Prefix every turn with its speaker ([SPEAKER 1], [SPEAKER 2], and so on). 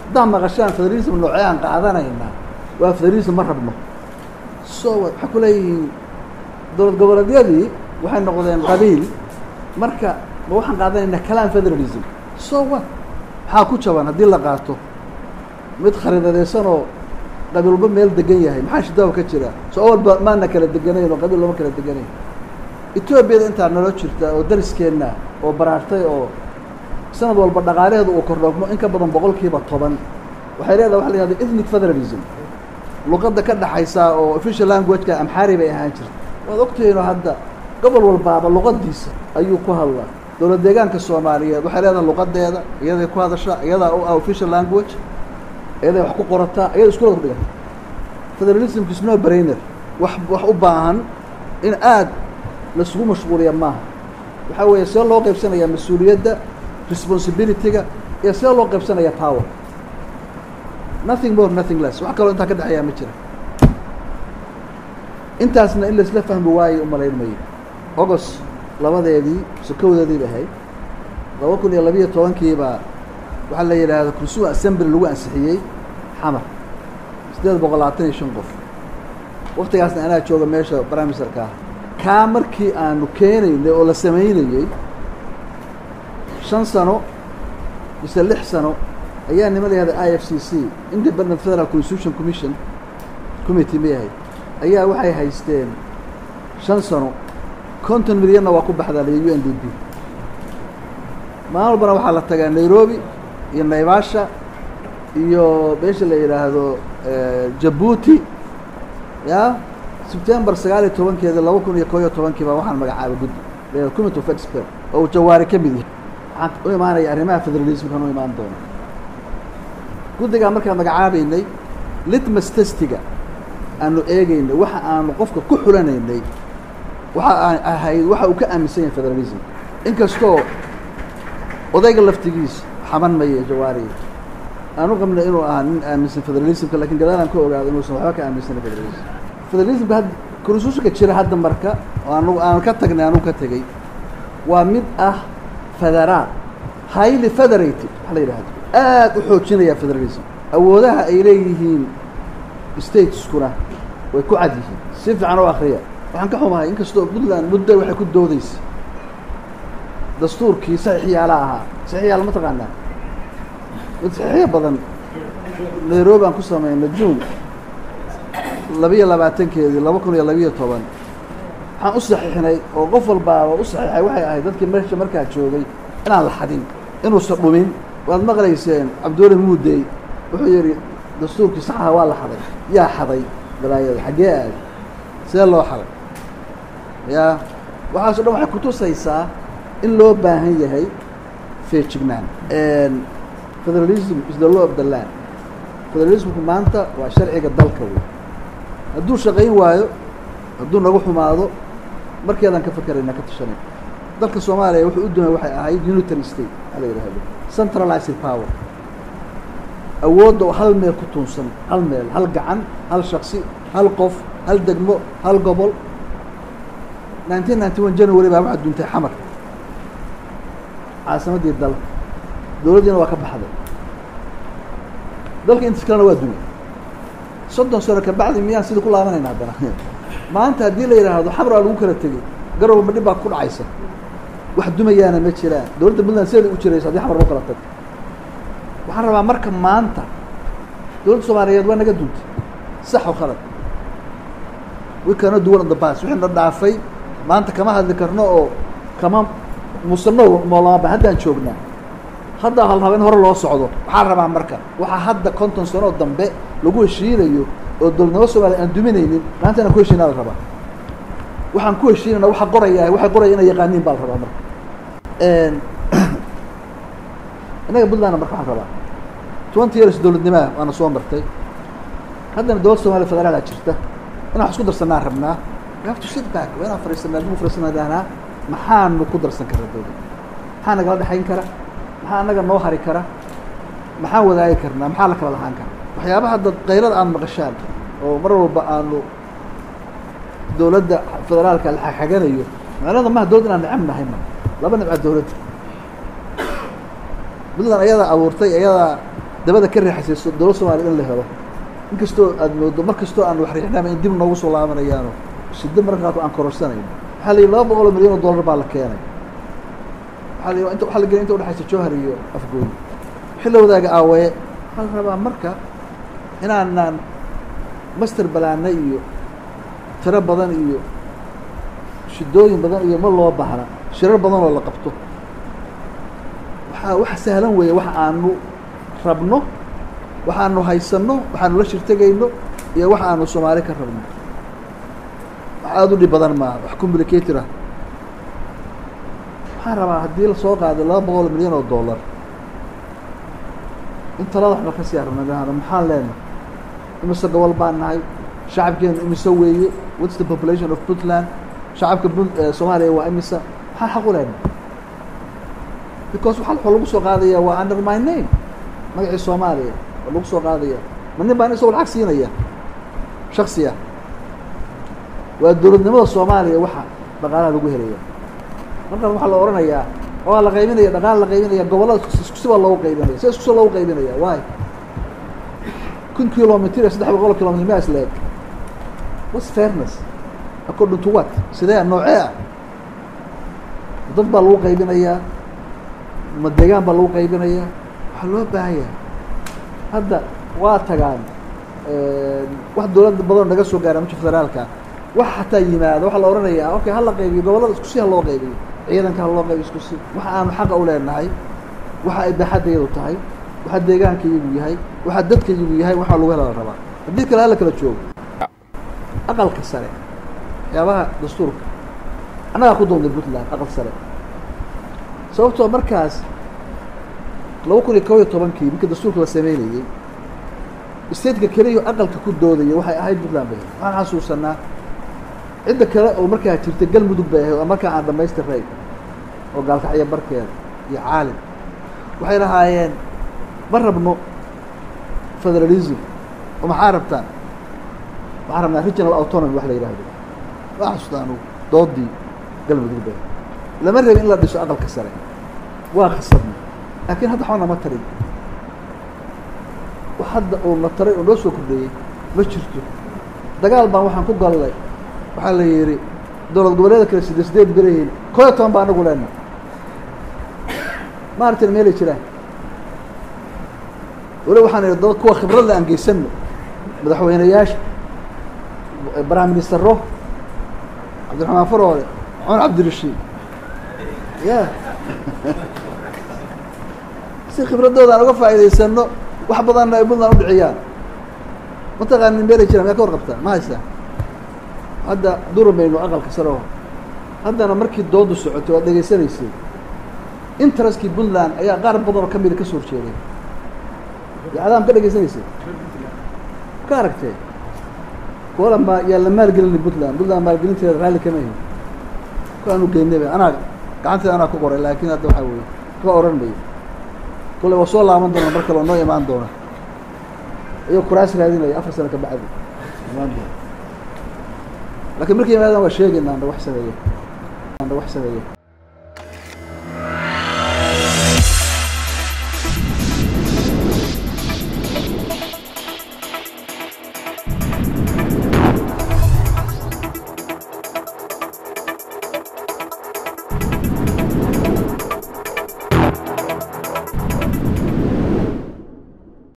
[SPEAKER 1] haddaan maqashaan federalism noocee aan qaadanaynaa waa federalism ma rabno so waxay ku leeyihiin dowlad goboleedyadii waxay noqdeen qabiil marka ma waxaan qaadanaynaa kalaan federalism so what maxaa ku jaban haddii la qaato mid khariidadaysan oo qabiil walba meel degan yahay maxaa shidaawa ka jira so awalba maana kala deganayn oo qabiil looma kala deganayn etoobiyada intaa naloo jirta oo dariskeenna oo baraartay oo sanad walba dhaqaalaheedu uu kordhoogmo in ka badan boqolkiiba toban waxay leedahay waxa la yihahda ethnic federalism luqadda ka dhaxaysa oo official languageka amxaari bay ahaan jirta waad ogtihiinoo hadda gobol walbaaba luqadiisa ayuu ku hadlaa dowlad deegaanka soomaaliyeed waxay leedahay luqadeeda iyaday ku hadashaa iyadaa u ah official language iyaday wax ku qorataa iyada iskuulada ku dhigata federalismka is no brainer wax wax u baahan in aada laisugu mashquuliya maaha waxaa weeye see loo qaybsanayaa mas-uuliyadda responsibility-ga iyo see loo qaybsanaya power nothing more nothing less wax kaloo intaa ka dhexeeyaa ma jira intaasna in laisla fahmi waayey umalayn mayo august labadeedii sokowdeedii bay ahayd laba kun iyo labiyo tobankiibaa waxaa la yidhaahda kursuwa assembly lagu ansixiyey xamar siddeed boqol labaatan iyo shan qof waktigaasna anaa jooga meesha brimesterka ah kaa markii aanu keenaynay oo la samaynayey shan sano mise lix sano ayaa nima la yihahda i f c c independent federal constitution commission committee ma yahay ayaa waxay haysteen shan sano konton milyanna waa ku baxdaa liyo u n d p maalin walbana waxaa la tagaa nairobi iyo naivasha iyo meesha la yidhaahdo jabuuti ya sebtembar sagaal iyo tobankeeda laba kun iyo koo iyo tobankii baa waxaan magacaabay guddi la committee of expert oo jawaari ka mid yahay waxaan u imaanaya arrimaha federalismkan u imaan doona guddigaa markaan magacaabeynay litmas testiga aanu eegeynay waxa aanu qofka ku xulanaynay waxa aan ahayd waxa uu ka aaminsan yahay federalism inkastoo odayga laftigiisa xaban maya jawaariga aan u qabnay inuu ahaa nin aaminsan federalismka lakin gadaalaan ka ogaado inuusan waxba ka aaminsanin federalism federalismka had konstitutionka jira hadda marka oo anu aanu ka tagnay anugu ka tegey waa mid ah federaal highly federated waxa la yidhahdo aad u xoojinaya federalism awoodaha ay leeyihiin stateskuna way ku cad yihiin si fiican oo akriya waxaan ka xumahay inkastoo puntland muddo waxay ku doodeysa dastuurkii saxiixyaala ahaa saxiixyaala ma taqaanaa mid saxiixyo badan nairobi aan ku sameynay june labiyo labaatankeedii laba kun iyo labiyo toban waxaan u saxiixnay oo qof walbaaba u saxiixay waxay ahayd dadkii meesha markaa joogay inaan la xadin inuusan dhumin waad maqlayseen cabdiweli muudey wuxuu yidhi dastuurkii saxaha waa la xaday yaa xaday balaayada xaggee aad see loo xaday ya waxaaso dhan waxay kutusaysaa in loo baahan yahay feejignaan federalism is the law of the land federalismku maanta waa sharciga dalka wey hadduu shaqayn waayo hadduu nagu xumaado markeedaan ka fakerayna ka tashanay dalka soomaaliya wuxuu u dumay waxay ahayd unitary state waxaa la yidhahdo centralized power awoodda oo hal meel ku tuunsan hal meel hal gacan hal shaksi hal qof hal degmo hal gobol nineteen ninety one january baa waxaa duntay xamar caasimaddii dalka dowladdiina waa ka baxday dalka intas kalena waa dumay soddon sano kabacdi miyaan sidii ku laabanayna haddana maanta haddii la yidhaahdo xamar waa lagu kala tegey garowba dhib baa ku dhacaysa wax dumayaana ma jiraan dowladda puntland sideeda u jiraysa haddii xamar loo kala tago waxaan rabaa marka maanta dowladda soomaaliyeed waa naga duntay sax o khalad we cannot do one on the bas wixii na dhaafay maanta kama hadli karno oo kama musano moolamaaba haddaan joognaa hadda halraba in hore loo socdo waxaan rabaa marka waxaa hadda konton sanoo dambe lagu heshiinayo oo dowladnimo soomaliya aan duminaynin maanta inaan ku heshiinaa la rabaa waxaan ku heshiinayna waxa qoraya waxay qoraya inay yaqaaniin baa la rabaa marka innaga puntlandna marka waxaan rabaa twenty years dowladnimaa waana soo martay haddana dowladda somaliya federaalaa jirta inaan wax isku darsanaa rabnaa we have to sit back waa inaan fariisanaa dib u fariisanaa dahnaa maxaanu ku darsan karaa dowladda maxaa nagala dhexayn kara maxaa annaga noo hari kara maxaan wadaagi karnaa maxaa la kala lahaan kara waxyaabaha dad kayrada aad maqashaan oo mar walba aanu dowladda federaalka la xaganayo macnada maha dowladd inaan necab nahay ma laba nibca dowladda puntland ayadaa abuurtay ayadaa dabada ka riixaysay dowlad soomaliya in la helo inkastoo aad moodo mar kastoo aan wax riixnama in dib noogu soo laabanayaano shiddo marka qaarkood aan kororsanayno waxaa la yidhi laba boqol oo milyan oo dollar baa la keenay waxaa la yidhi inta waxaa la gelay inta udhexaysa jowhar iyo afgooyi xilli wadaaga aawaye waxaa la rabaa marka inaanaan master balaana iyo tiro badan iyo shidooyin badan iyo ma loo baahna shirar badan oo la qabto waxaa wax sahlan weeye wax aanu rabno waxaanu haysanno waxaanu la shirtegayno iyo wax aanu soomaali ka rabno wax aada u dhib badan maaha wax complicated ah waxaan rabaa haddii lasoo qaaday laba boqol milyan oo dollar in talada waxba ka sii arabna maxaan leenahay imise gobol baan nahay shacabkeenu imise weeye what's the population of puntland shacabka punt soomaaliya waa imise maxaan xaq u leenahay because waxa waxaa lagu soo qaadaya waa under my name magacii soomaaliya waa lagu soo qaadaya ma nin baan isagoo lacag siinaya shaksiya waa dowladnimada soomaaliya waxa dhaqaalaha lagu helaya markaan waxaa la odhanayaa waa la qaybinaya dhaqaala la qaybinaya gobollada iskusi baa loogu qaybinaya si iskusi loogu qaybinaya waay kun kilomitr iyo saddex boqol kilomitr ma isleeg what's fairness according to what sidee noocee ah dad baa lagu qaybinayaa ma deegaan baa lagu qaybinayaa waxaa loo baahan yahay hadda waa tagaan wax dowladda badan naga soo gaara mujka federaalka wax xataa yimaado waxaa la odhanayaa okay hala qaybiyo gobollada isku si ha loo qaybiyo ciidanka ha loo qaybiyo isku si waxa aanu xaqa u leenahay waxa ay baaxaddayadu tahay waxa deegaanka iyagu yahay waxa dadka iyagu yahay waxaa lagu hela la rabaa haddii kale hala kala joogo aqalka sare waxyaabaha dastuurka annagaa ku doonday puntland aqal sare sababtoo markaas laba kun iyo kob iyo tobankii markii dastuurka la sameynayey stateka keliya aqalka ku doodaya waxay ahayd puntland bay ahayd waxaan xasuusanaa cidda kale oo markaa jirta galmudug bay ahayd oo markaa aan dhamaystirnayn oo gaalkacyo barkeeda iyo caalim waxay lahaayeen ma rabno federalism oo maxaa rabtaan waxaan rabnaa regional autonomy wax la yidhaahdo waa xasuusta anugu doodii galmudug bay lama rabin in la dhiso aqalka sare waa khasabna laakiin hadda waxba nama tarin wax hadda uu na taray oo noo soo kordheeyey ma jirto dagaal baan waxaan ku gallay waxaa la yidhi dowlad goboleeda kale sideed sideed berayihiin koo iyo toban baa anagu leena ma aragtin meelay jiraan weli waxaan idhi dad kuwa khibradda aan geysano madaxweyneyaasha prime ministero cabdiraxmaan faroole cumar cabdirashiid ya si khibradooda aan uga faa'iidaysano wax badanna ay puntland udhiciyaan mataqaanin meelay jiraan miyaa ka warqabtaa ma haysaa hadda duramayno aqalka sare oo haddana markii doodu socotay waad dhegaysanaysay interestkii puntland ayaa qaar badan oo kamida ka soo horjeeday yacdaam ka dhegaysanaysay ka aragtee kuwalan baa yaa la maalgelini puntland puntland maalgelinteeda raalli kama ahin ku aanu geynayba anaa gacanteeda anaa ku qoray laakiin hadda waxaa weeye ka oran mayo kolley waa soo laaban doona mar kale oo noo imaan doona iyagoo kuraas raadinaya afar sano ka bacdi imaan doona lakiin markay imaadaan waa sheegaynaa anda wax sameeye anda wax sameeye